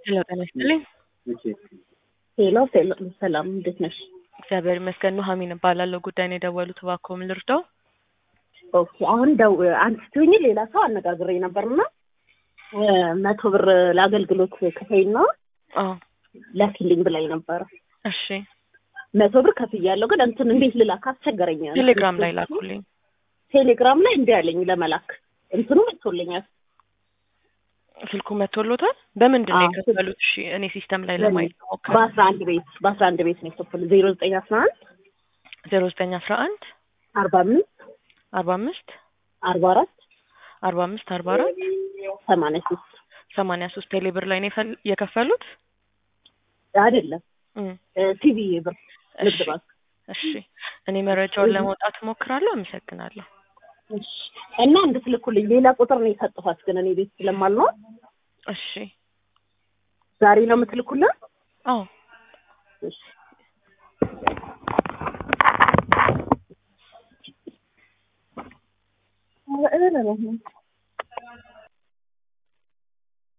ሄሎ ጤና ይስጥልኝ። ሄሎ ሄሎ፣ ሰላም እንዴት ነሽ? እግዚአብሔር ይመስገን። ኑሐሚን እባላለሁ። ጉዳይ ነው የደወሉት፣ እባክዎ ምን ልርዳው? ኦኬ አሁን ደው አንቺ ስትሆኚ ሌላ ሰው አነጋግሬ ነበርና መቶ ብር ለአገልግሎት ክፈይና አዎ ላኪልኝ ብላኝ ነበረ። እሺ፣ መቶ ብር ከፍያለሁ፣ ግን እንትን እንዴት ልላክ አስቸገረኝ። ቴሌግራም ላይ ላኩልኝ። ቴሌግራም ላይ እንዲህ አለኝ ለመላክ እንትኑ መጥቶልኛል። ስልኩ መቶሎታል። በምንድን ነው አዎ። የከፈሉት? እሺ፣ እኔ ሲስተም ላይ ለማየት ሞክር። በአስራ አንድ ቤት በአስራ አንድ ቤት ነው የከፈሉ ዜሮ ዘጠኝ አስራ አንድ ዜሮ ዘጠኝ አስራ አንድ አርባ አምስት አርባ አምስት አርባ አራት አርባ አምስት አርባ አራት ሰማንያ ሶስት ሰማንያ ሶስት ቴሌ ብር ላይ ነው የፈል- የከፈሉት። አይደለም እም፣ ቲቪ ብር ንግድ እሺ ባንክ እሺ፣ እኔ መረጃውን ለመውጣት እሞክራለሁ። አመሰግናለሁ። እሺ። እና እንድትልኩልኝ ሌላ ቁጥር ነው የሰጠኋት፣ ግን እኔ ቤት ስለማልኖር እሺ፣ ዛሬ ነው የምትልኩልን? አዎ እሺ። ኧረ እረ